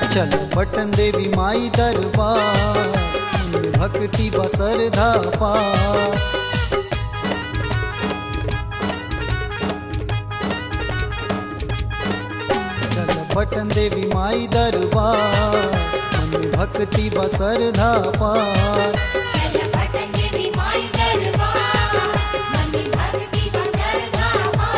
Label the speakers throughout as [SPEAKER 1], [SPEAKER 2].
[SPEAKER 1] चल बटन देवी माई दरबार मन भक्ति बसर धापा चल बटन देवी माई दरबार मन भक्ति बसर धापा
[SPEAKER 2] चल बटन देवी माई दरबार मनी भक्ति बसर धामा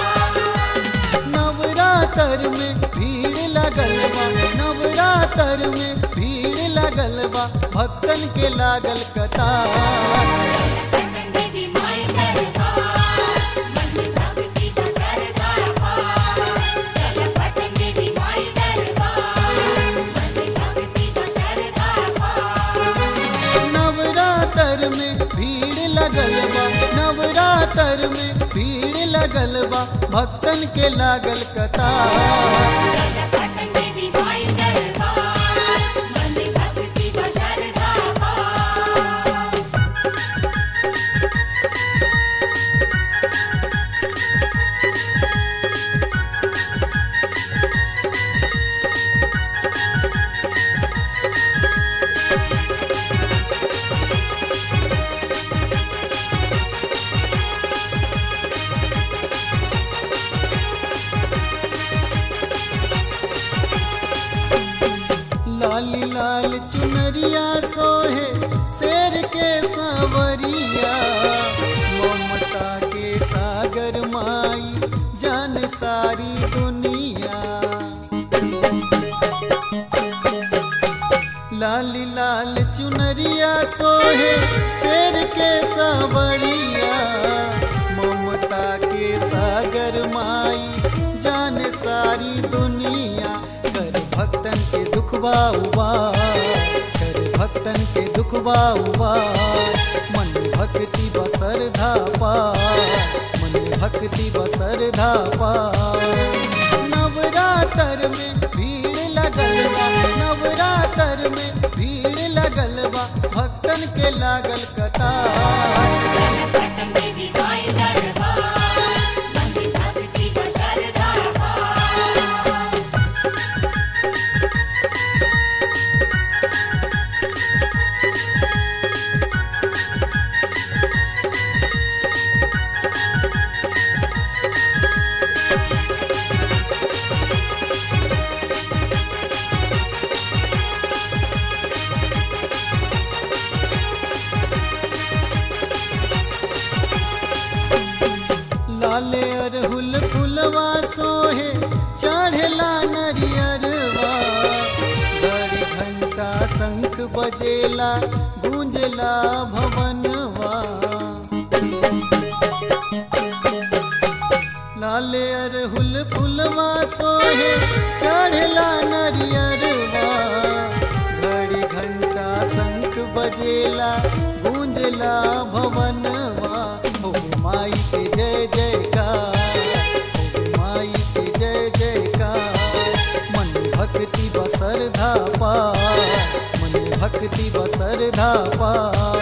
[SPEAKER 1] नवरात्र में भीड़ लगल बा नवरात्र में भीड़ लगल बा भक्तन के लागल कतार
[SPEAKER 2] बटन देवी माई दरबार मनी भक्ति बसर धामा चल बटन देवी माई दरबार मनी भक्ति बसर धामा
[SPEAKER 1] नवरात्र में भीड़ लगल बा नवरात्र में भीड़ लगल बा भक्तन के लागल कतार
[SPEAKER 2] बटन देवी माई दरबार मनी भक्ति बसर धामा
[SPEAKER 1] लाली लाल चुनरिया सोहे शेर के सांवरिया ममता के सागर माई जान सारी दुनिया लाली लाल चुनरिया सोहे शेर के सांवरिया ममता के सागर माई जान सारी दुनिया कर भक्तन के दुखबा उबार कर भक्तन के दुखबा उबार मन भक्ति बसर धापा मन भक्ति बसर धापा नवरात्र में भीड़ लगल बा नवरात्र में भीड़ लगल बा भक्तन के लागल कतार
[SPEAKER 2] बटन देवी माई दरबार मनी भक्ति बसर धामा
[SPEAKER 1] लाले अरहुल फुलवा सोहे चढ़ला नरियरवा बड़ी घंटा शंख बजेला गूंजला भवनवा लाले अरहुल फुलवा सोहे चढ़ला नरियरवा घड़ी घंटा शंख बजेला गूंजला भवनवा हो माई के जय जयकार हो माई के जय जयकार मन भक्ति बसर धापा मन भक्ति बसर धापा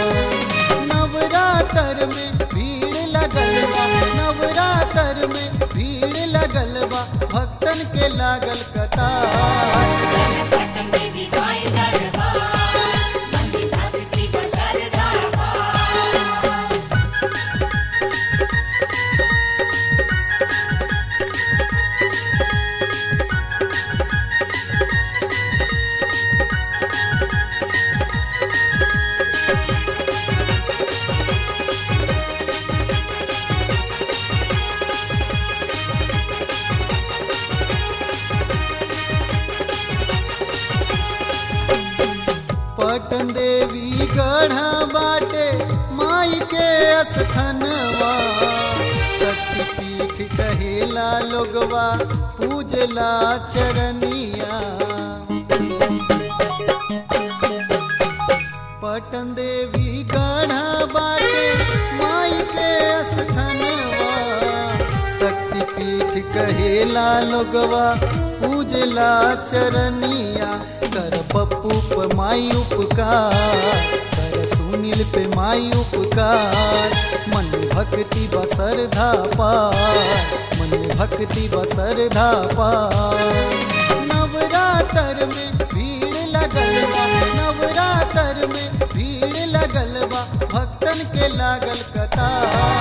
[SPEAKER 1] नवरात्र में भीड़ लगल बा नवरात्र में भीड़ लगल बा भक्तन के लागल कतार
[SPEAKER 2] बटन देवी माई दरबार मनी भक्ति बसर धामा
[SPEAKER 1] पटन देवी गढ़ा बाटे माई के अस्थनवा शक्तिपीठ कहेला लोगवा पूजला चरनिया पटन देवी गढ़ा बाटे माई के अस्थनवा शक्तिपीठ कहेला लोगवा पूजला चरनिया कर पप्पू पे माई उपकार कर सुनील पे माई उपकार मन भक्ति बसर धापा मन भक्ति बसर धापा नवरात्र में भी के लागल कतार